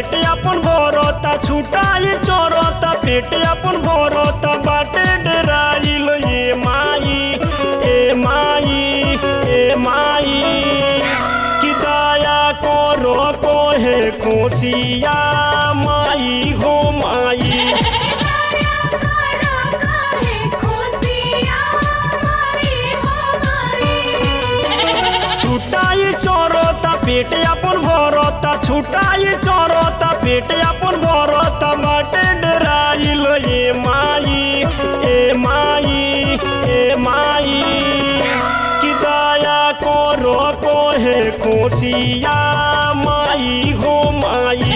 पेट अपन भरता छुटाई चोरता पेट अपन भरता बाटे डराइल ए माई ए माई ए माई कि दया करो कोहे कोसिया माई हो माई छुटाई चोरता पेट अपन भरता छुटाई चोरता पेट अपन भरता बाटे डराइल ए माई ए माई ए माई कि दया करो कोहे कोसिया माई हो माई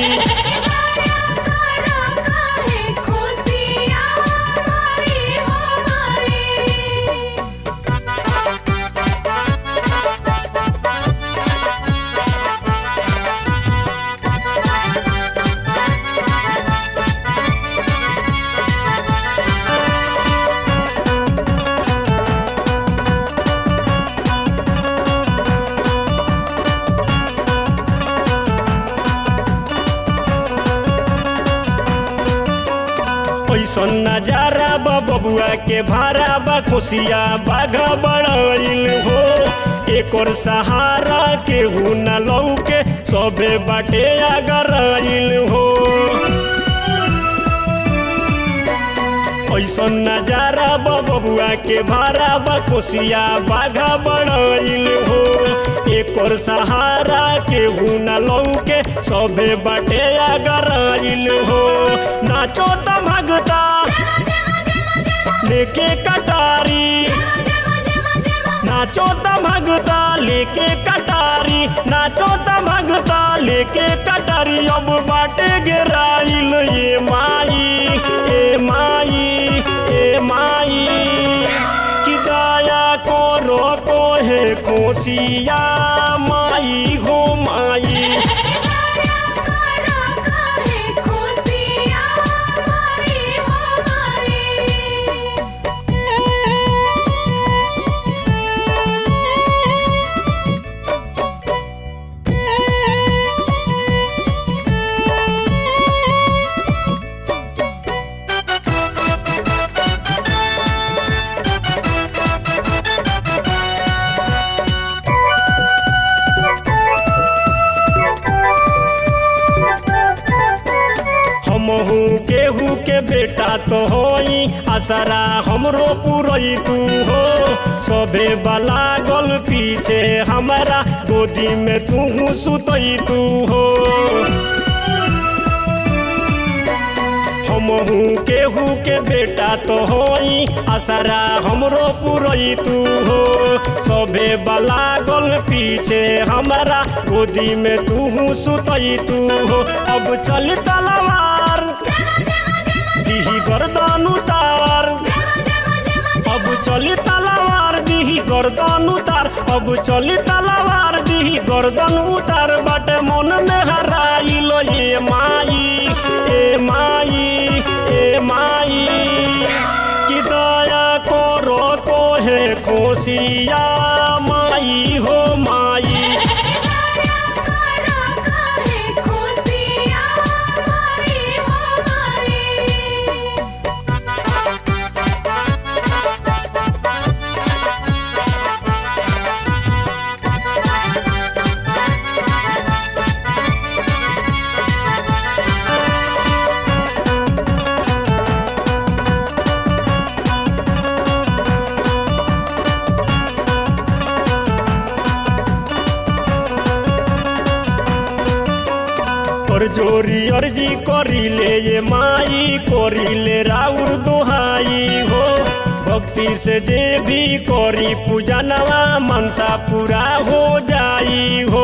ऐसन नजारा बा बबुआ के भारा बा खुशिया बाघा बड़ाइल हो एकर सहारा केहू न लौके सबे बाटे अगराइल हो ऐसन नजारा बा बबुआ के भारा बा कोसिया बाघा बड़ाइल हो एकर सहारा केहू न लौके सबे बाटे अगराइल हो नाचो त भगता लेके कटारी नाचो त भगता लेके कटारी नाचो त भगता लेके कटारी अब बाटे गिराइल ये माई ए माई ए माई कि दया करो कोहे कोसिया माई हो माई हमहू केहू के बेटा तो होई आसरा हमरो पुरई तू हो सभे बला गल पीछे हमारा गोदी में तू सुतई तू हो हमहू केहू के बेटा तो होई आसरा हमरो पुरई तू हो सभे बला गल पीछे हमारा गोदी में तू सुतई तू हो अब चल तलवार दिही गर्दन उतार अब चली तलवार दिही गर्दन उतार अब चली तलवार दिही गर्दन उतार बाटे मन में हराइल ये माई ए माई ए माई कि दया करो कोहे कोसिया माई हो माई और जोरी अर्जी करिले ये माई करिले राउर दोहाई हो भक्ति से जे भी करी पूजा नवा मनसा पूरा हो जाई हो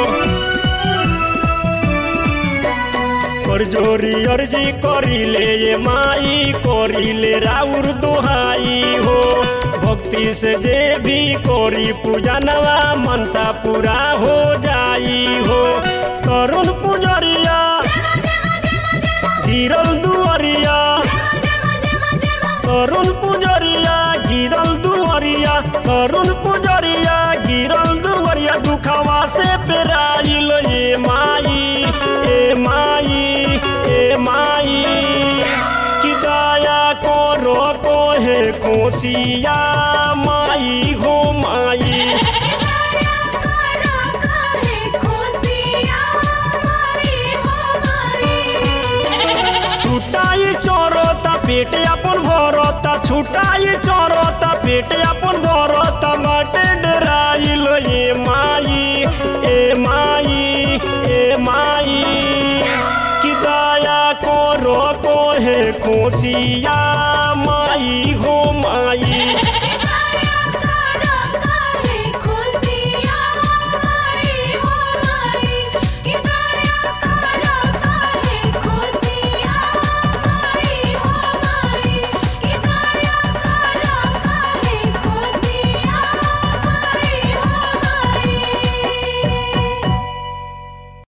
और जोरी अर्जी करिले ये माई करिले राउर दोहाई हो भक्ति से जे भी करी पूजा नवा मनसा पूरा हो जाई हो करुण पुजरिया गिरल दुआरिया करुण पुजरिया गिरल दुआरिया करुण पुजरिया गिरल दुआरिया दुखवा से पेराइल ये माई ए माई खुशिया माई हो माई छुटाई चोरता पेट अपन भरता छुटाई चोरता पेट अपन भरता बाटे डराइल ए माई ए माई ए माई कि दया करो कोहे खुशिया माई हो माई